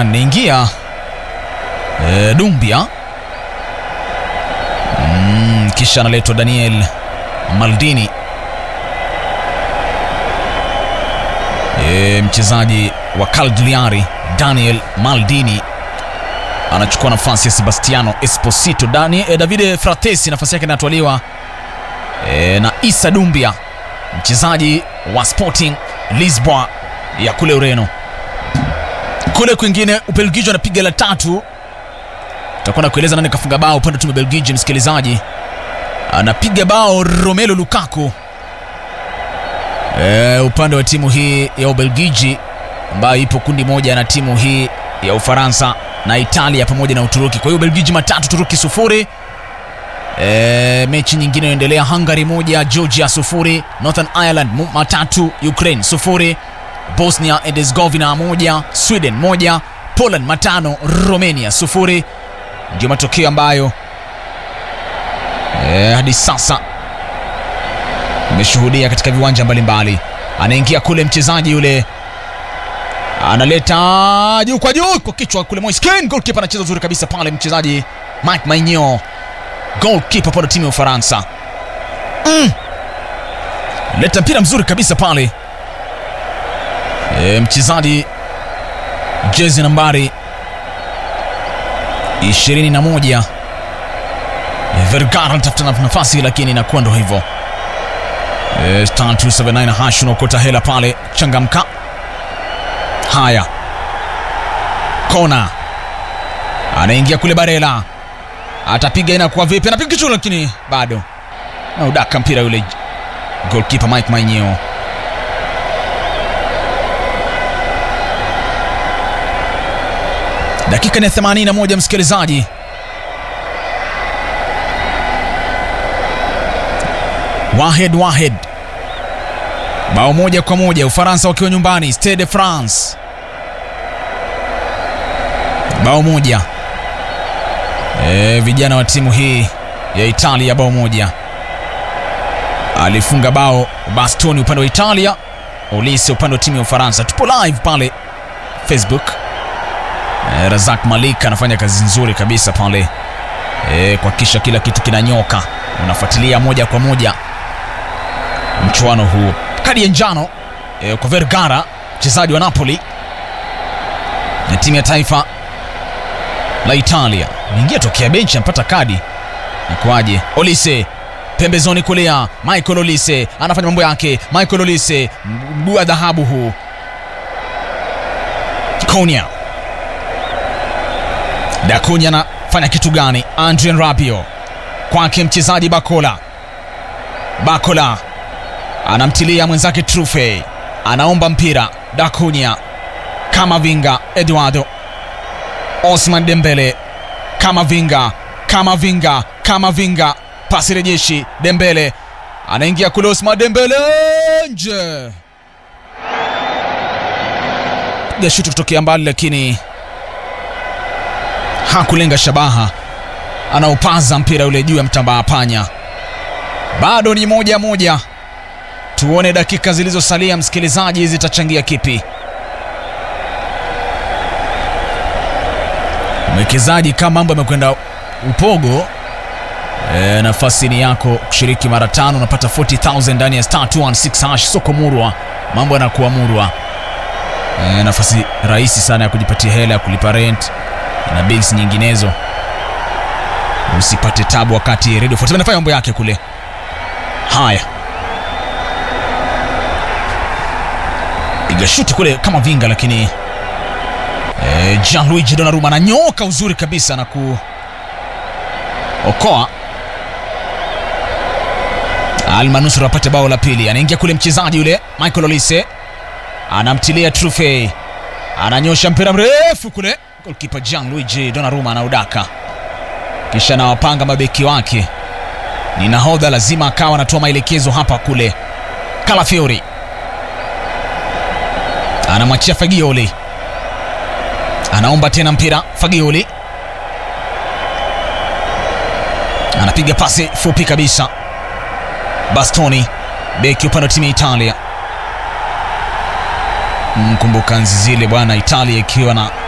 nani naingia e, Dumbia mm, kisha analetwa Daniel Maldini e, mchezaji wa Cagliari Daniel Maldini anachukua nafasi ya Sebastiano Esposito. Dani, e, Davide Fratesi nafasi yake inatwaliwa e, na Isa Dumbia mchezaji wa Sporting Lisboa ya kule Ureno. Kule kwingine Ubelgiji anapiga la tatu, takuwa na kueleza nani kafunga bao upande wa timu ya Belgiji. Msikilizaji, anapiga bao Romelu Lukaku e, upande wa timu hii ya Ubelgiji ambayo ipo kundi moja na timu hii ya Ufaransa na Italia pamoja na Uturuki. Kwa hiyo Ubelgiji matatu, Turuki sufuri. E, mechi nyingine inaendelea, Hungary moja, Georgia sufuri, Northern Ireland mu- matatu, Ukraine sufuri, Bosnia and Herzegovina moja, Sweden moja, Poland matano, Romania sufuri. Ndio matokeo ambayo e, hadi sasa imeshuhudia katika viwanja mbalimbali. Anaingia kule mchezaji yule analeta juu kwa juu kwa kichwa kule, Moise Kean goalkeeper anacheza uzuri kabisa pale, mchezaji Mike Maignan goalkeeper pale timu ya Ufaransa mm. leta mpira mzuri kabisa pale e, mchezaji jezi nambari 21 e, Vergara anatafuta na- nafasi lakini inakuwa ndo hivyo e, star 279 hash unaokota hela pale, changamka. Haya, kona anaingia kule Barela atapiga inakuwa vipi? Anapiga kichwa lakini bado naudaka mpira yule goalkeeper Mike Maignan. Dakika ni 81, msikilizaji. Wahed Wahed, bao moja kwa moja, Ufaransa wakiwa nyumbani Stade de France, bao moja. E, vijana wa timu hii ya Italia bao moja. Alifunga bao Bastoni upande wa Italia, Olise upande wa timu ya Ufaransa. Tupo live pale Facebook. E, Razak Malik anafanya kazi nzuri kabisa pale e, kuhakikisha kila kitu kinanyoka. Unafuatilia moja kwa moja mchuano huu. Kadi ya njano e, kwa Vergara mchezaji wa Napoli na timu ya taifa la Italia niingia tokea benchi anapata kadi ikuaje? Olise pembezoni kulia, Michael Olise anafanya mambo yake. Michael Olise mguu wa dhahabu huu. Konya Dakunya anafanya kitu gani? Adrien Rabiot kwake mchezaji Bakola. Bakola anamtilia mwenzake Trufe, anaomba mpira. Dakunya kama vinga, Eduardo Osman Dembele kama vinga kama vinga kama vinga, pasi rejeshi. Dembele anaingia kule, Osman Dembele nje, piga shuti kutokea mbali, lakini hakulenga shabaha. Anaupaza mpira ule juu ya mtambaa panya. Bado ni moja moja, tuone dakika zilizosalia, msikilizaji, zitachangia kipi? Mwekezaji, kama mambo yamekwenda upogo e, nafasi ni yako kushiriki mara tano, unapata 40000 ndani ya star 216 hash. Soko murwa, mambo yanakuwa murwa. E, nafasi rahisi sana ya kujipatia hela ya kulipa rent na bills nyinginezo. Usipate tabu wakati Radio 47 inafanya mambo yake kule. Haya, piga shuti kule kama vinga, lakini E, Gianluigi Donnarumma ananyoka uzuri kabisa na kuokoa almanusura apate bao la pili. Anaingia kule mchezaji yule Michael Olise anamtilia Trufe, ananyosha mpira mrefu kule, golkipa Gianluigi Donnarumma anaudaka, kisha anawapanga mabeki wake. Ni nahodha, lazima akawa anatoa maelekezo hapa kule. Calafiori anamwachia Fagioli anaomba tena mpira. Fagioli anapiga pasi fupi kabisa. Bastoni beki upande wa timu ya Italia. Mkumbuka nzi zile bwana, Italia ikiwa na